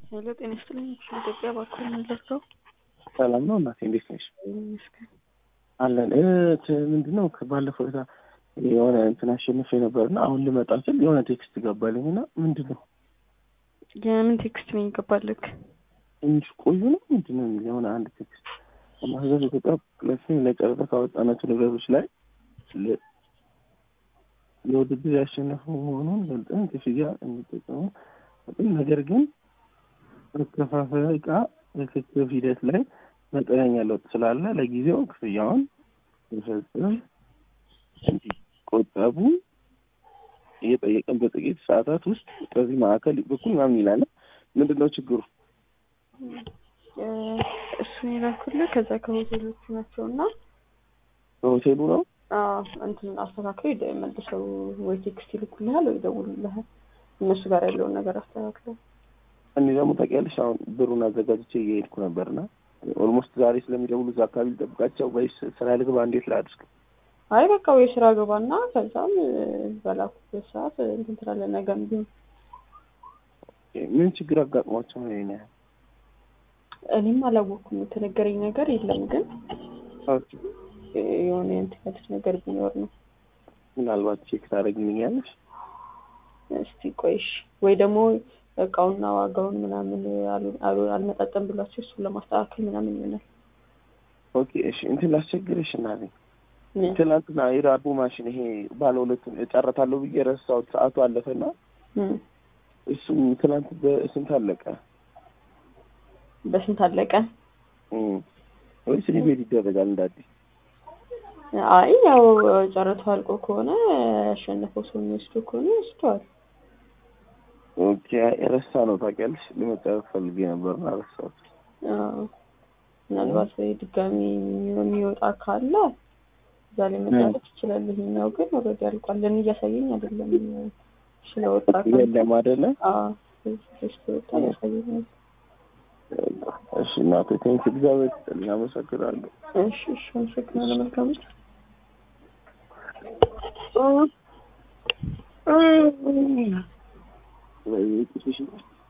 ሄሎ ጤና ይስጥልኝ። ኢትዮጵያ ባኮ የምንለርከው ሰላም ነው እናቴ፣ እንዴት ነሽ? ይመስገን አለን እህት ምንድነው ከባለፈው ዕለት የሆነ እንትን አሸንፌ ነበርና አሁን ልመጣ ስል የሆነ ቴክስት ገባልኝ እና ምንድን ነው የምን ቴክስት ነው ይገባልክ? ትንሽ ቆዩ ነው ምንድን ነው የሚል የሆነ አንድ ቴክስት ማህዘብ ኢትዮጵያ ለፊልም ለጨረታ ካወጣናቸው ነገሮች ላይ ለ- የውድድር ያሸነፉ መሆኑን ገልጠን ክፍያ እንዲጠቀሙ ግን ነገር ግን መከፋፈያ ዕቃ ርክክብ ሂደት ላይ መጠነኛ ለውጥ ስላለ ለጊዜው ክፍያውን መፈጸም እንዲቆጠቡ እየጠየቀን በጥቂት ሰዓታት ውስጥ በዚህ ማዕከል በኩል ምናምን ይላል። ምንድን ነው ችግሩ? እሱን የላኩልህ ከዛ ከሆቴሎቹ ናቸው እና በሆቴሉ ነው እንትን አስተካክለው ይደ መልሰው ወይ ቴክስት ይልኩልሃል ወይ ይደውሉልሃል። እነሱ ጋር ያለውን ነገር አስተካክለው እኔ ደግሞ ታውቂያለሽ አሁን ብሩን አዘጋጅቼ እየሄድኩ ነበርና ኦልሞስት ዛሬ ስለሚደውሉ እዛ አካባቢ ልጠብቃቸው ወይስ ስራ ልግባ? እንዴት ላድርግ? አይ በቃ ወይ ስራ ገባና ከዛም በላኩበት ሰዓት እንትን ትላለህ። ነገም ቢሆን ምን ችግር አጋጥሟቸው ነው ይሄን ያህል? እኔም አላወኩም። የተነገረኝ ነገር የለም ግን የሆነ እንትን ያሉት ነገር ቢኖር ነው። ምናልባት ቼክ ታደርግልኛለሽ? እስቲ ቆይሽ ወይ ደግሞ እቃውና ዋጋውን ምናምን አሉ- አሉ- አልመጣጠም ብሏቸው እሱን ለማስተካከል ምናምን ይሆናል። ኦኬ እሺ፣ እንትን ላስቸግርሽ እናቴ ትናንትና የዳቦ ማሽን ይሄ ባለ ሁለቱን እጨረታለሁ ብዬ ረሳሁት። ሰዓቱ አለፈና እም፣ እሱ ትናንት በስንት አለቀ? በስንት አለቀ? እም፣ ወይስ ሪቤል ይደረጋል እንደ አዲስ? አይ ያው ጨረታው አልቆ ከሆነ ያሸነፈው ሰው የሚወስደው ከሆነ ይወስደዋል። ኦኬ ረሳ ነው ታውቂያለሽ። ለመጨረስ ፈልጌ ነበርና ረሳሁት። አዎ፣ ምናልባት ወይ ድጋሚ የሚወጣ ካለ እዛ ላይ መጨረስ ይችላል። ይሄኛው ግን ኦልሬዲ አልቋል። ለእኔ እያሳየኝ አይደለም ስለወጣ ካለ የለም አይደለ? አዎ ስለወጣ እያሳየኝ እሺ እናቴ ቴንክ እግዚአብሔር ይስጥልኝ፣ አመሰግናለሁ። እሺ እሺ፣ አመሰግናለሁ። መልካም ምሽት። ወይ